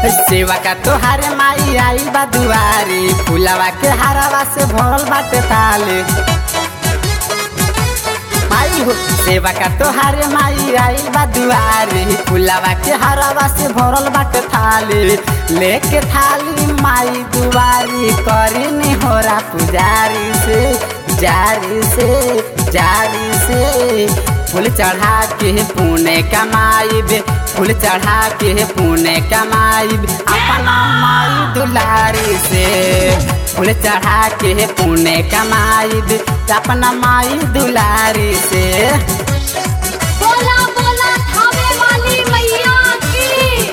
सेवा का तोहार माई आइल बा दुआरी फुलावा के हरावा से भरल बाटे थाली माई हो सेवा का तोहार माई आइल बा दुआरी फुलावा के हरावा से भरल बाटे थाली लेके थाली माई दुआरी करी नी होरा पुजारी से जारी से जारी से फूल चढ़ा के पुणे कमाइब फूल चढ़ा के पुणे कमाइब अपना माई दुलारी से फूल चढ़ा के पुणे कमाइब अपना माई दुलारी से बोला बोला थावे वाली मैया की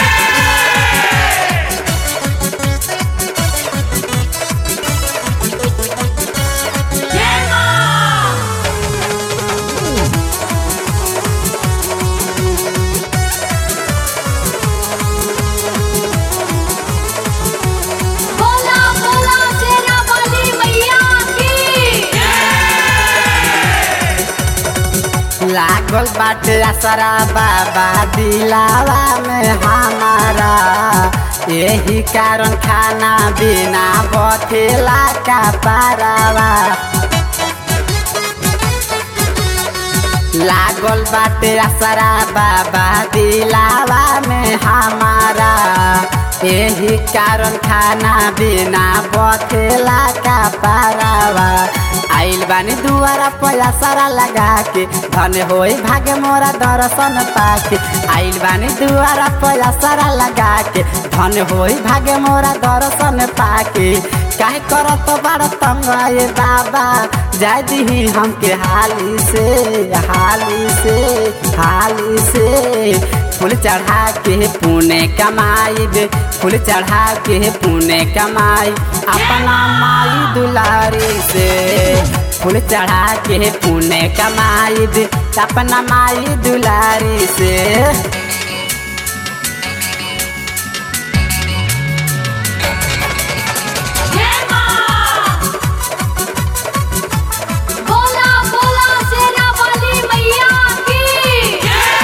बोला बोला शेरा वाली मैया की लागल बाटे असरा बाबा दिलावा में हमारा यही कारण खाना बिना बथेला का पारावा लागल बाटे असरा बाबा दिलावा में हमारा यही कारण खाना बिना बथेला का पारावा आइल बानी दुआरा पया सारा लगा के धन होई भागे मोरा दर्शन पाके आइल बानी दुआरा पया सारा लगा के धन होई भागे मोरा दर्शन पाके काहे करत बड़ तंग आए बाबा जाय दीही हमके हाली से हाली से हाली से फूल चढ़ा के पुणे कमाइब फूल चढ़ा के पुणे कमाई अपना माई दुलारी से फूल चढ़ा के पुणे कमाइब अपना माई दुलारी से बोला बोला शेरा वाली मैया की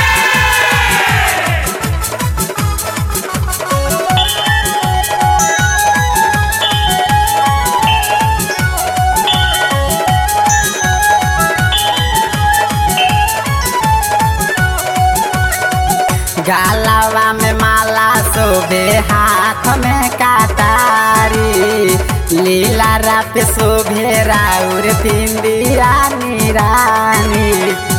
गालावा में माला शोभे हाथ में काटारी लीला रात शोभे राउर बिंदिया निरानी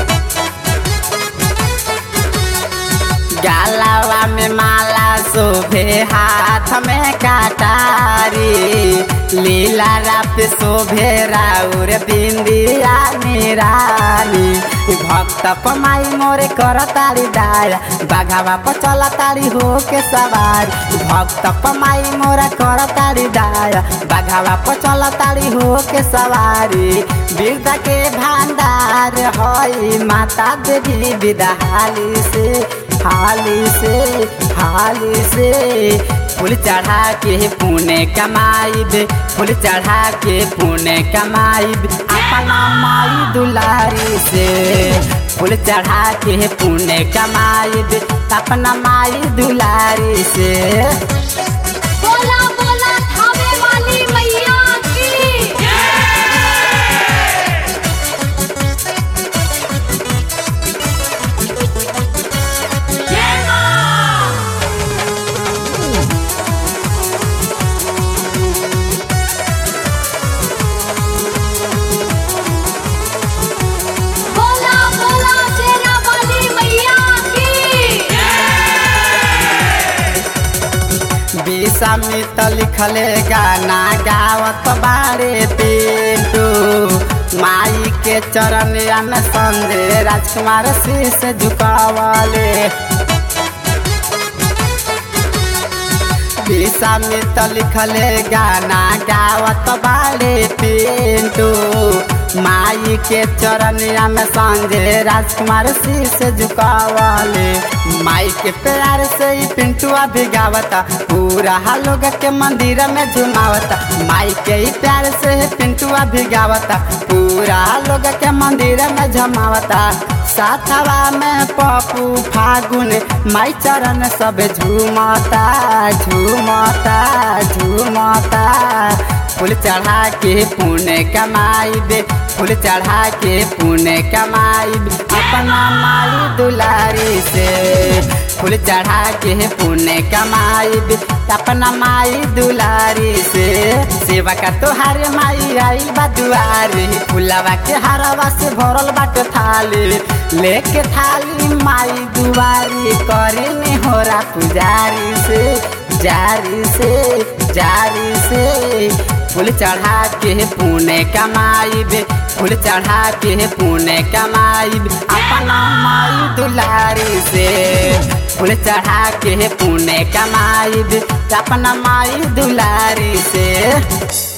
गालावा में माला शोभे हाथ में काटारी लीला रात शोभे राउर बिंदिया निरानी भक्त पमाई मोरे कर तारी दाया बाघावा पर चल तारी हो के सवार भक्त पमाई मोरा कर तारी दाया बाघावा पर चल तारी हो के सवारी वीरता के भांडार हई माता देवी विदा हाली से हाली से हाली से फूल चढ़ा के पुणे कमाइब फूल चढ़ा के पुणे कमाइब अपना माई दुलारी से फूल चढ़ा के पुणे कमाइब अपना माई दुलारी से बोला बोला थावे वाली मैया की बोला बोला शेरा वाली मैया की विषमित लिखले गाना गावत बारे पिंटू माई के चरणिया में संदे राजकुमार शीश झुकावले विषमित लिखले गाना गावत बारे पिंटू माई के चरनिया में संजय राजकुमार शीश झुकावले माई के प्यार से ही पिंटुआ भी गावता पूरा लोग के मंदिर में झुमावता माई के ही प्यार से ही पिंटुआ भी गावता पूरा लोग के मंदिर में झमावता साथवा में पप्पू फागुन माई चरण सब झूमता झूमता झूमता फूल चढ़ा के पुण्य कमाई बे फूल चढ़ा के पुण्य कमाई अपना माई दुलारी से फूल चढ़ा के पुण्य कमाई अपना माई दुलारी से सेवा का तोहार माई आई बा दुआरी फुलवा के हरवा से भरल बाट थाली लेके थाली माई दुआरी करी निहोरा पुजारी से जारी से जारी से फूल चढ़ा के पुण्य कमाई फूल चढ़ा के पुण्य कमाई अपना माई दुलारी से फूल चढ़ा के पुण्य कमाई अपना माई दुलारी से